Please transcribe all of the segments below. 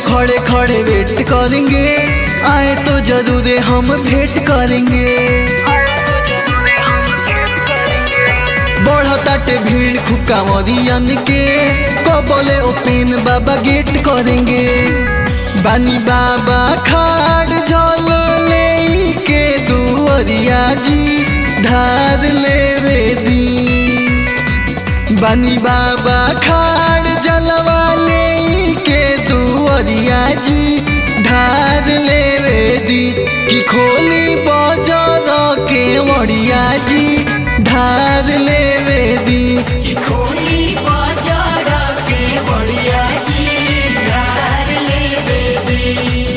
खड़े खड़े वेट करेंगे आए तो जरूर हम भेंट करेंगे बढ़ताटे भीड़ खुक्का मरियन के कबले ओपेन बाबा गेट करेंगे बानी बाबा खाड़ झल ले के दुअरिया जी ढार लेवे दी बानी बाबा खाड़ जलवा ले के दुअरिया जी ढार लेवे दी कि खोली बजर के मड़िया जी ढार लेवे दी कि खोली बाजार के बढ़िया जी यार ले बेबी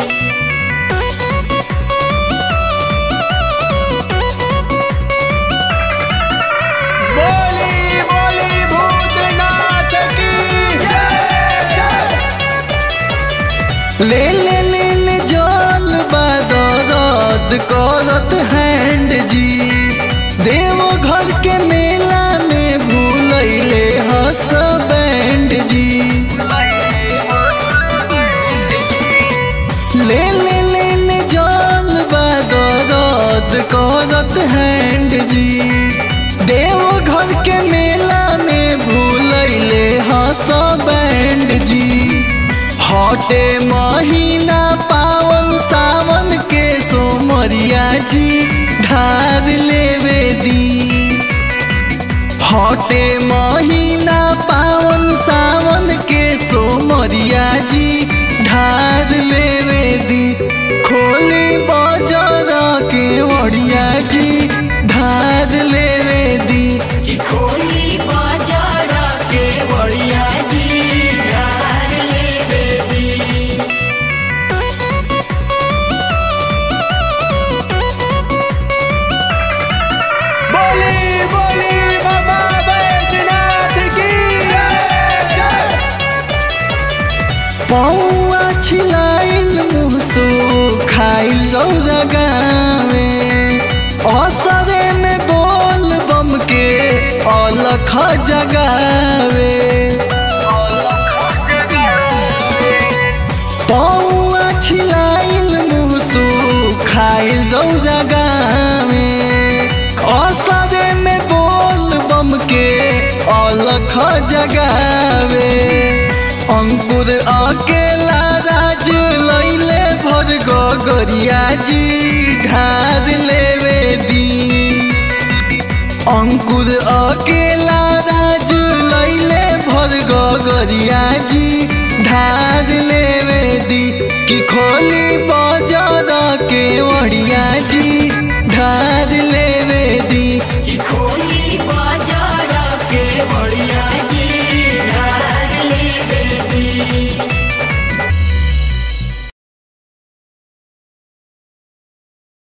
बोली बोली भूतनाथ की ले ले ले ले जल बदरद करत हैंड जी देवो घर के मेला में भूलैले हस बैंड जी ले ले ले ले जल बदरद करत हैंड जी देवो घर के मेला में भूलैले हस बैंड जी हटे महीना पावन सावन के सोमरिया जी ढार लेवे दी हटे महीना पावन सावन के सोमरिया जी ढार लेवे दी खोली बजर के ओड़िया जी ढार लेवे दी कि खोली बाजार के बढ़िया जी यार ले बेबी बोली बोली बाबा बैजनाथ की पौआ छिलाइल मुसो खाइल रौदा गावे असरे में बोल बम के अलख जगावे पौआ छिलाइल मुसो खाइल रौदा गावे असरे में बोल बम के अलख जगावे अंकुर अकेला राज लैले भर गोरिया जी ढार लेवे दी अंकुर अकेला राज लैले भर गोरिया जी ढार लेवे दी कि खोली बजर के ओढ़िया जी ढार